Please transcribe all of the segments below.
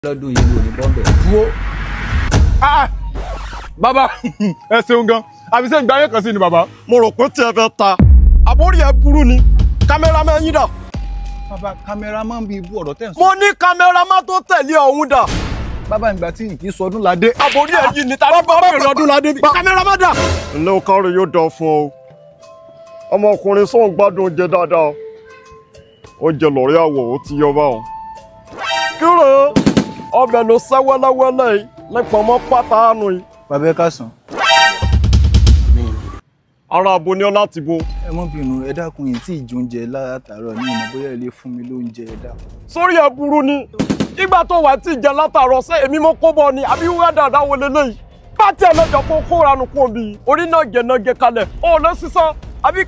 lọ́dún yìí ò ní bọ́m̀bẹ̀. dúró. Ah! bàbá ẹ ṣeun gan àbí ṣe ń gba ayé kan sí ni bàbá. mo rò pé tí ẹ fẹ́ ta àbórí ẹ burú ni kámẹ́rámẹ́ yín dà. bàbá kámẹ́rà máa ń bí ibú ọ̀rọ̀ tẹ̀ ń sọ. mo ní kámẹ́rámẹ́ tó tẹ̀lé ọ̀hún dà. bàbá ìgbà tí kì í sọ ọdún ládé. àbórí ẹ yìí ni tàbí bàbá mi lọ́dún ládé bí kámẹ́rámẹ́ dà. ǹlẹ́ o kárí yóò dán fún ọ ọmọkùnrin sóun gbádùn oúnjẹ dáadáa oúnjẹ lọ́rẹ́ àwọ̀ ó ti yọ báwọn. kíre ọbẹ̀ ló sẹ́ wẹ́lẹ́wẹ́lẹ́ yìí nípa ọmọ pátánù yìí. bàbá ẹ káàsán ara abo ni ọ láti bo. ẹ mọ bínú ẹ dákun yìí tí ìjọ oúnjẹ látàárọ̀ ní ìmọ̀ bóyá ẹ lè fún mi lóúnjẹ ẹ dákun. sórí ẹ burú ni ìgbà tó wà tí ìjẹ látàárọ̀ ṣé èmi mo kó bọ ni àbí wúwá dáadáa wọlé lẹ́yìn bá tiẹ̀ lọ́jọ́ kó kóra nu kún bí orí náà gẹ̀ náà gẹ̀ kalẹ̀ ó lọ sísan àbí.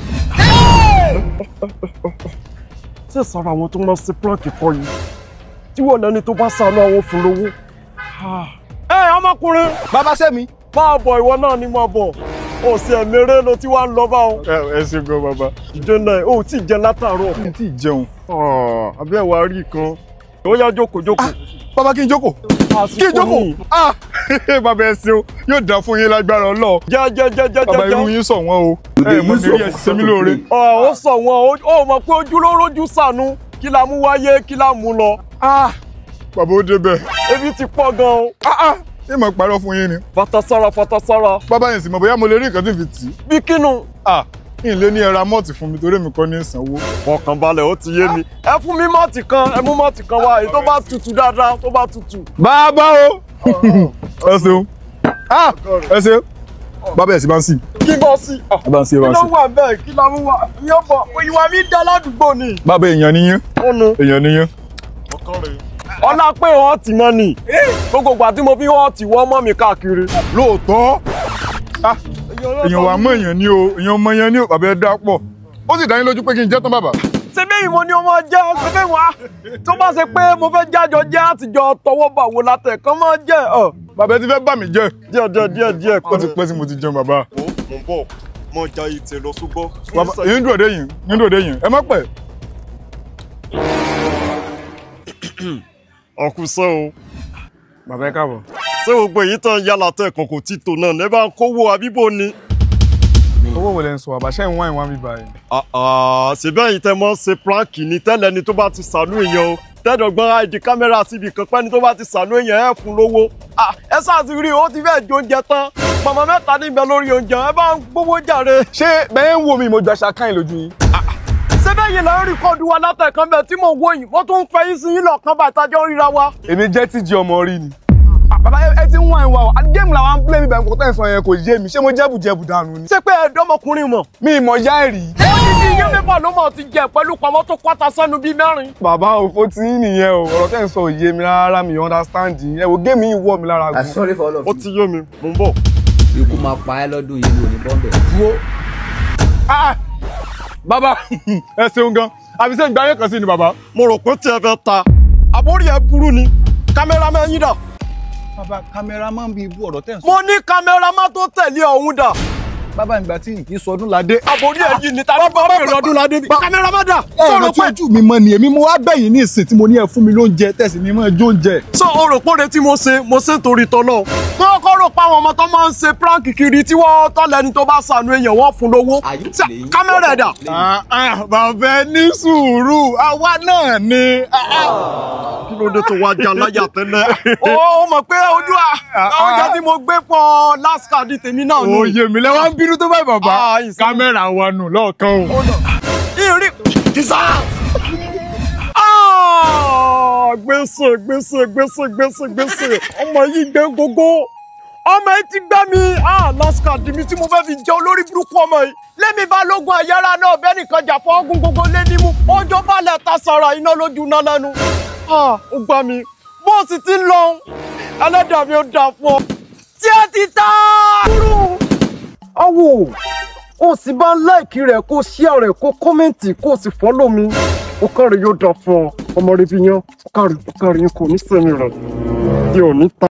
ṣé sara àwọn tó máa ṣe prank kọ yìí tí wọ́n lẹ́ni tó bá sànú àwọn fún lówó. ẹ ọmọkùnrin bàbá sẹ́mi. máa bọ̀ ìwọ náà ni máa bọ̀ ó sì ẹ̀mẹ́rẹ́ ló ti wá ń lọ báwọn. ẹ ẹ ṣe gan bàbá. jẹ́nà ó tí ì jẹ látàárọ̀. mi tí ì jẹun. àbí ẹ̀wà rí kan ó yá jókòó jókòó. bàbá kí n jókòó. kí n jókòó. ah bàbá ẹ ṣeun yóò dá fún yín lágbára Ọlọ́run. jẹ́ jẹ́ jẹ́ jẹ́ bàbá irú jẹ́. yín sọ wọn o. ẹ mọ mi rí ẹ ṣe mí lóore. ọ̀ ó sọ wọn ó mọ̀ pé ojú ló rójú sànú kí la mú wáyé kí la mú lọ. ah bàbá ó débẹ̀. ebi ti pọ̀ gan-an. ah ah ṣé mo parọ́ fún yín ni. fatasára fatasára bàbá yẹn sì mọ̀ bóyá mo lè rí nǹkan tí n fi tì í. bí kínú. ah kí n lé ní ẹra mọ́ọ̀tì fún mi torí mi kọ́ ní ìsanwó. ọkàn balẹ̀ ó ti yé mi. ẹ fún mi mọ́ọ̀tì kan ẹ mú mọ́ọ̀tì kan wá èyí tó bá tutù dáadáa tó bá tutù. bàbá o ẹ ṣeun ah ẹ ṣeun bàbá ẹ̀ sì bá ń sìn. kí bọ́ sí. ẹ bá ń sìn ẹ kí bá ń ló sìn. wà bẹ́ẹ̀ kí la mú wá. ìyẹn bọ̀ ìwà mi dá ládùúgbò ni. bàbá èèyàn níyẹn ọ̀nà èèyàn níyẹn. ọlá pé wọ́n ti mọ́ ni gbogbo ìgbà tí mo fi wọ́n ti wọ́n mọ́ mi káàkiri. lóòótọ́ ah èèyàn wà mọ èèyàn ní o èèyàn mọ èèyàn ní o bàbá ẹ dá pọ̀ ó sì dá yín lójú pé kí n jẹ́ tán bàbá. ṣebí ìmọ̀ ni ọmọ jẹ́ ṣebí wá tó bá ṣe pé mo fẹ́ jájọ jẹ́ àtijọ́ tọwọ́ bà wò látẹ̀ kán máa jẹ́ ọ̀ bàbá ẹ ti fẹ́ bà mí jẹ́ díẹ̀ díẹ̀ díẹ̀ díẹ̀ ó ti pẹ́ tí mo ti jẹun bàbá. mo ń bọ̀ mo ja ìtẹ̀ lọ ṣùgbọ́n. bàbá èyí ń dúró dé yìí ń dúró dé yìí ẹ má pẹ́. ọkùnṣẹ́ o bàbá ẹ káàbọ̀. ṣé gbogbo èyí tán yálà tẹ̀ kàn kò tí tò náà ní bá ń kówó àbíbò ni. owó wo lẹ ń sọ bàbá ṣẹ́ ń wá ìwà mi báyìí. ṣèbẹ́ yìí tẹ́ mọ́ ṣe prank ní tẹ́lẹ̀ ni tó bá ti sànú èèyàn o tẹ́dọ̀gbọ́n àìdí kámẹ́rà síbi kan pẹ́ni tó bá ti sànú èèyàn ẹ̀ fún lówó. Ah, ẹ sáà ti rí i ó ti fẹ́ẹ̀ jó oúnjẹ tán màmá mẹ́ta níbẹ̀ lórí oúnjẹ ẹ bá ń gbówó jàre. ṣé bẹ́ẹ̀ ń wo mi mo jọ aṣa káyìn lójú yín. sẹ́bẹ̀ yìí lẹ́ ń rìkọ́dù wa látẹ̀kan bẹ́ẹ̀ tí mò ń wò yìí wọ́n tún ń fẹ́ yín sí yín lọ́ọ̀kan bá ìtajọ́ ríra wa. èmi jẹ́ tíjì ọmọ rí ni. bàbá ẹ ti ń wá ìwà o géèmù làwọn ń play mi bẹ̀rù kò tẹ̀ sọ yẹn kò yé mi ṣé mo jẹ́bù jẹ́bù dànù ni. ṣé pé ẹ̀dọ́mọkùnrin mọ̀. mi ìmọ̀ yá ẹ̀rí. odidi iye mẹ́fà ló mọ̀ ti jẹ pẹ̀lú pamọ́ tó pátá sẹ́nu bíi mẹ́rin. bàbá òfò tí ń nìyẹn o ọ̀rọ̀ tẹ̀ ń sọ òye mi rárá mi understand yín ẹ wo géèmù yìí wọ̀ mi lára I'm gan. sorry for all of ó you. ti yé mi mò ń bọ̀. ikú máa pa ẹ́ lọ́dún yìí ò ní bọ́m̀bẹ̀. dúró. Ah! bàbá ẹ ṣeun gan àbí ṣe ń gba ayé kan sí ni bàbá. mo rò pé tí ẹ fẹ́ ta àbórí ẹ burú ni kámẹ́rámẹ́ yín dà. bàbá kámẹ́rà máa ń bí ibú ọ̀rọ̀ tẹ̀ ń sọ. mo ní kámẹ́rámẹ́ tó tẹ̀lé ọ̀hún dà. bàbá ìgbà tí kì í sọ ọdún ládé. àbórí ẹ yìí ni tàbí bàbá mi lọ́dún ládé bí kámẹ́rámẹ́ dà. ẹ sọ ọ̀rọ̀ rò tí pé ojú mi mọ ni èmi mo wá bẹ̀yìn ní ìsìn tí mo ní ẹ fún mi lóúnjẹ tẹ̀sí ni mo jó oúnjẹ. sọ orò pòde tí mo ṣe mo ṣe torí tọ́lọ́. wọ́n kọ́ rò pa àwọn ọmọ tó máa ń ṣe prank kiri tí wọ́n tọ́lẹ̀ ni tó bá sànú èèyàn wọ́n fún lówó. Are you Ṣé playing? kámẹ́rà ẹ̀ dà. bàbá ẹ ní sùúrù àwa náà ni. kí ló dé tó wá já láyà tẹ́lẹ̀. ó mọ̀ pé ojú oúnjẹ tí mo gbé fún last card tèmi náà nù. òye mi lẹ́wọ́n ń bínú tó báyìí bàbá Ah, ìsìn. kámẹ́rà wa nù lọ́ọ̀kan o. ìrì kìsà. gbèsè gbèsè gbèsè gbèsè gbèsè ọmọ yìí gbé gógó ọmọ yìí ti gbá mi last card mi tí mo fẹ́ fi jẹ́ olórí burúkú ọmọ yìí lẹ́mi balógun àyàrá náà bẹ́ẹ̀ nìkan jà fún ọgùn gbogbo lé nímú ọjọ́ balẹ̀ ta sọ̀rọ̀ iná lójú iná lẹ́nu ó gbá mi bó o sì ti ń lọ ẹlẹ́dàá mi ó dà fún ọ tí ẹ ti ta. awo o sì bá ń láìkí rẹ̀ kó ṣíà rẹ̀ kó kọ́mẹ́ǹtì kó sì fọ́lọ́ mi ó kárí yóò dà fún ọ ọmọ rẹ bí yan ó kárí ó kárí kò ní sẹ́mi rẹ̀ yóò ní ta.